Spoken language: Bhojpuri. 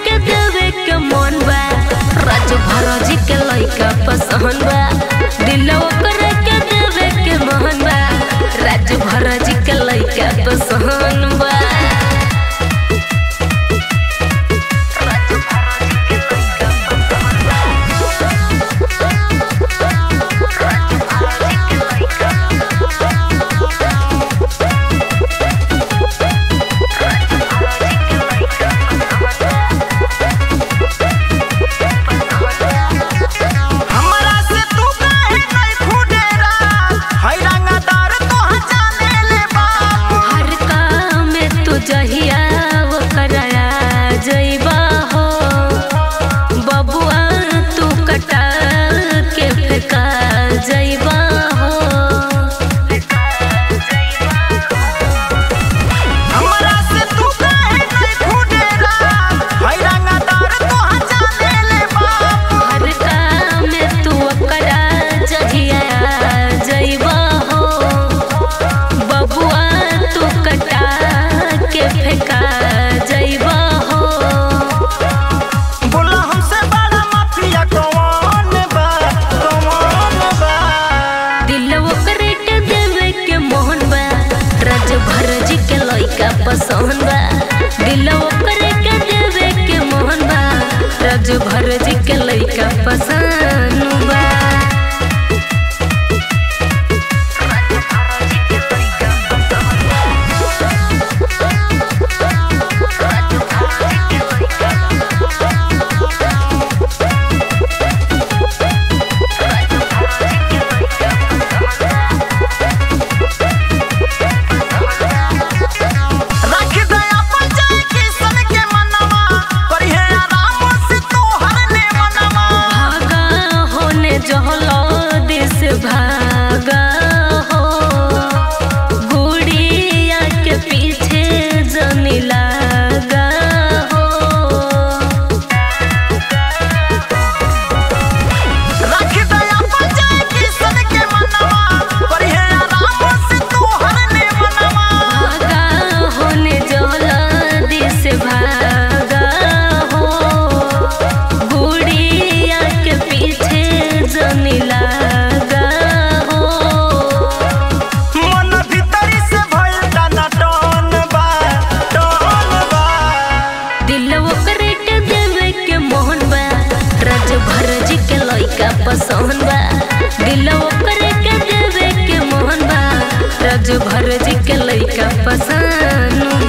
के देवे के मन बा राजू भरोजी के लइका पसंद बा दिल ओकरे के देवे के मन बा राजू भरोजी के लइका पसंद बा हमरा से तू काहे नहीं फुडेरा है रंगदार तो जाने ले बाप हर काम में तू जहिया वो कराया जइबा हो बबुआ तू कटा के फेंका जइबा हो हमरा से तू काहे नहीं फुडेरा है रंगदार तो जाने ले बाप हर काम में तू करा जहिया जइबा हो बबुआ तू कटा के फेंका जइबा हो बोला हमसे बड़ा माफिया कौन बा कौन बा दिल ओकरे के देवे के मोहन बा रज भरज के लइका पसंद बा दिल ओकरे के देवे के मोहन बा रज भरज के लइका पसंद बा रख दया पर जाए किसन के मनवा पर है आराम से तू हरने मनवा भागा होने जहलो दिस भागा हो गुड़िया के पीछे जनी लागा हो रख दया पर जाए किसन के मनवा पर है आराम से तू हरने मनवा भागा होने जला दिस भागा हो गुड़िया के पीछे जनी लागा हो मन भीतरी से भइल डाना टन बा टन बा दिल ओकरे के देवे के मोहन बा रज भरज के लइका पसंद बा दिल ओकरे के देवे के मोहन बा रज भरज के लइका पसंद